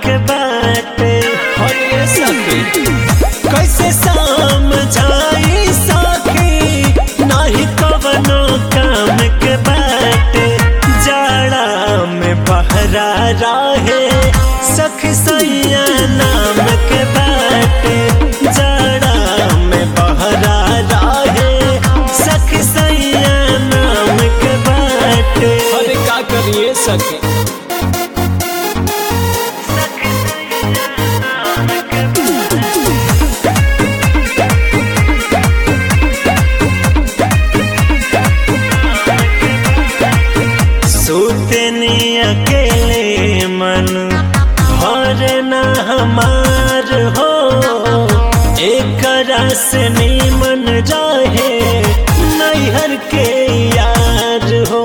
के बाटे हरे सखी कैसे समझाई सखी नहीं कवनो काम के बाटे जाड़ा में बहरा रहे सखी सैया नाम के बाटे जाड़ा में बहरा रहे सखी सैया नाम के बाटे अरे का करिए सखी सूतनी अकेले मन भर न हमार हो एक रस मन रहे नैहर के यार हो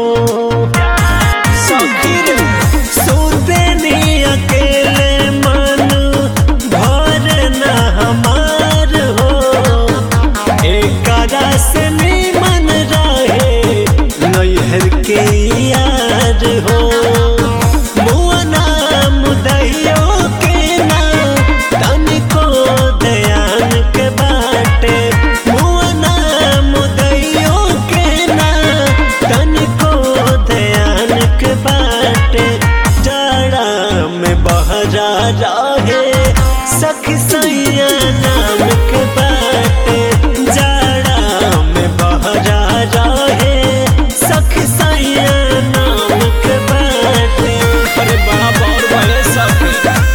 सखी रे सूतनी अकेले मन भर न हमार हो एक रस मन रहे नैहर के यार हो मुअना मुदैयो के ना तनिको दयान के बाटे मुअना मुदैयो के ना तनिको दयान के बाटे जाड़ा में बहरा रहे सखी सैया नाम के बाटे जाड़ा में बहरा रहे सखी सैया नाम के बाटे अरे बड़ा बहुत बड़े सखी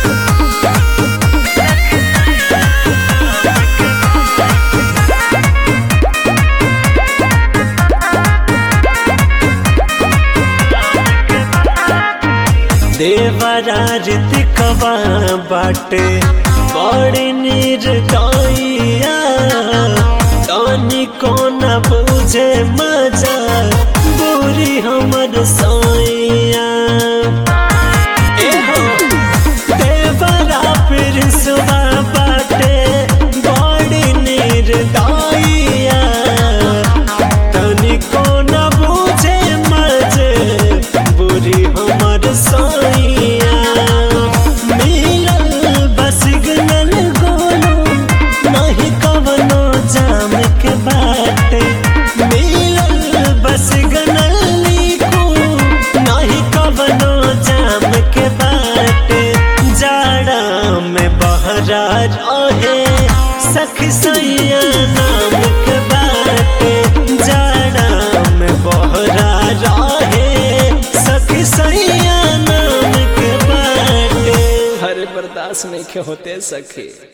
देवरा ऋतिकवा बाटे बड़ी निर्दयिया तनी को न बुझे मजा बुरी हमर सैया ए हो देवरा फिर सुबह बाटे बड़ी निर्दयिया तनिको न बुझे मजे बुरी हमर सैया मिलल बस गनल गोलो नहीं कवनो जाम के बाटे मिलल बस गनल लीको नहीं कवनो जाम के बाटे जाड़ा में बहरा रहे सखी सैया नाम के बाटे जाड़ा में बहरा रहे सखी सैया नाम के बाटे हरे बर्दाश्त नहीं के होते सखी